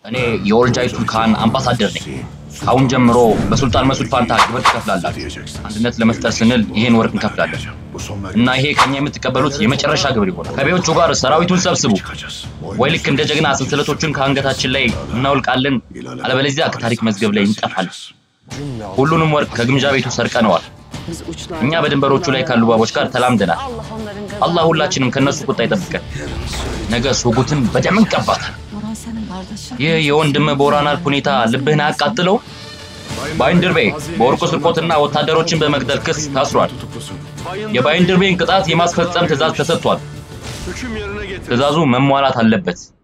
እኔ የኦልጃይቱ ካን አምባሳደር ነኝ። ከአሁን ጀምሮ በሱልጣን መሱድ ፋንታ ግብር ትከፍላላችሁ። አንድነት ለመፍጠር ስንል ይሄን ወርቅ እንከፍላለን እና ይሄ ከኛ የምትቀበሉት የመጨረሻ ግብር ይሆናል። ከቤዎቹ ጋር ሰራዊቱን ሰብስቡ። ወይ ልክ እንደ ጀግና ሰንሰለቶቹን ከአንገታችን ላይ እናውልቃለን፣ አለበለዚያ ከታሪክ መዝገብ ላይ እንጠፋለን። ሁሉንም ወርቅ ከግምጃ ቤቱ ሰርቀነዋል። እኛ በድንበሮቹ ላይ ካሉ ባቦች ጋር ተላምደናል። አላህ ሁላችንም ከነሱ ቁጣ ይጠብቀን። ነገ ሱጉትን በደም እንቀባታል። ይህ የወንድም ቦራናል ሁኔታ ልብህን አያቃጥለው? ባይንድርቤ በወርቁ ስርቆትና ወታደሮችን በመግደል ክስ ታስሯል። የባይንድርቤን ቅጣት የማስፈጸም ትዕዛዝ ተሰጥቷል። ትዕዛዙ መሟላት አለበት።